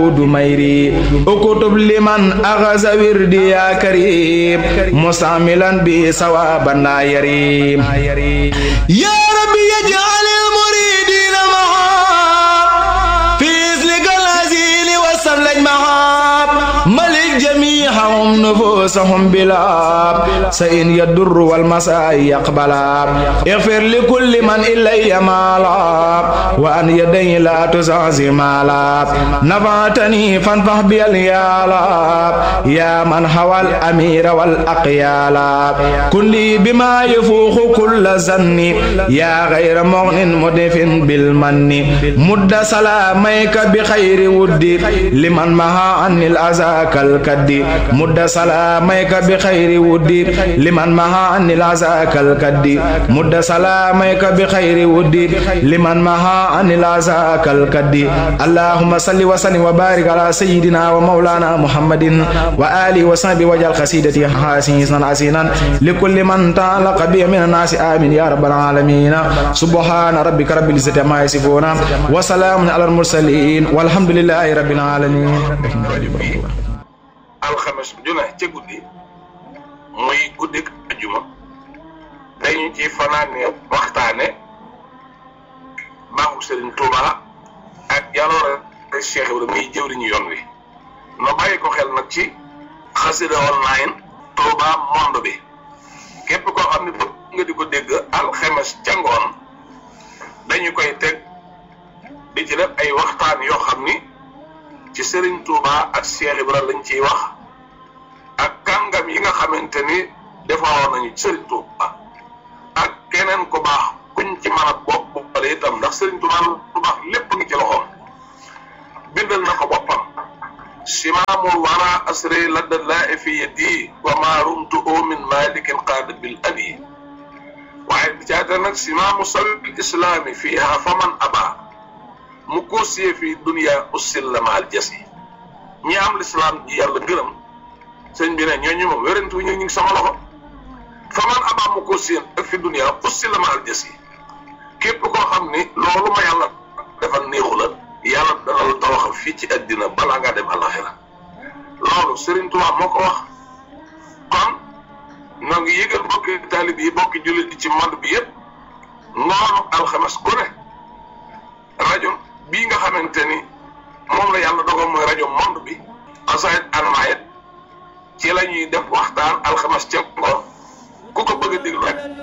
du mayri ukutub liman axasa wirdi ya karim mustamilan bi sawaban la yarim ya rabbi yaj'alil muridina maha fi islikal azili wasamlaj maha malik jamihahum nufusahum bila سإن يدر والمساء يقبلا اغفر لكل من إلي مالا وأن يدي لا تزعزي مالا نفعتني فانفح بي اليالا يا من هوى الأمير والأقيالا كن لي بما يفوق كل زن يا غير مغن مدف بالمن مد سلاميك بخير ودي لمن مها عن الأذى كالكد مد سلاميك بخير ودي liman maha anni laza kal kaddi mudda salamayka bi khayri wuddi liman maha anni laza kal kaddi allahumma salli wa sallim wa barik ala sayyidina wa maulana muhammadin wa ali wa sahbi wajal qasidati hasinan asinan likulli man ta'alaqa bi min an-nas amin ya rabbal alamin subhana rabbika rabbil izzati amma yasifuna wa salamun ala al-mursalin walhamdulillahi rabbil alamin alxames juna ca guddi muy guddik ajuma dañu ci fanaane waxtaane baaxu Serigne Touba ak jaloore Cheikh Ibrahima muy jëwriñu yoon wi no bàyyi ko xel nag ci xasida online Touba monde bi képp koo xam ne bëgg nga di ko dégg alxames ca ngoon dañu koy teg di ci def ay waxtaan yoo xam ni ci Serigne Touba ak Cheikh Ibrahima lañ ciy wax ak kàngam yi nga xamante ni defaroon nañu Serigne Touba ak keneen ku baax kuñ ci mën a bopp boppale itam ndax Serigne Touba lu baax lépp ngi ci loxoom bindal na ko boppam simaamul wara asri ladda laa fi yadi wa ma rumtu min malikin qaada bil adi waaye bi caata nag simaamu sabil islaami fiiha faman aba mu koosiyee fi dunia ussil la maal jasi ñi am lislaam ji yàlla gërëm sëñ bi ne ñooñu moom wérantu ñu ngi sama loxo fa man abaa mu ko séen ak fi dunia ussi la ma al jës yi képp koo xam ni loolu ma yàlla defal néexu la yàlla dana la tawaxal fii ci àddina balaa ngaa dem àlaxira loolu Serigne Touba moo ko wax kon noo ngi yëgal bokki taalib yi bokki jullit yi ci monde bi yëpp ngoonu alxames ku ne rajo bii nga xamante ni moom la yàlla dogal mooy rajo monde bi asayit anmayet ci la ñuy def waxtaan alxames ca ngoon ku ko bëgg a déglu rek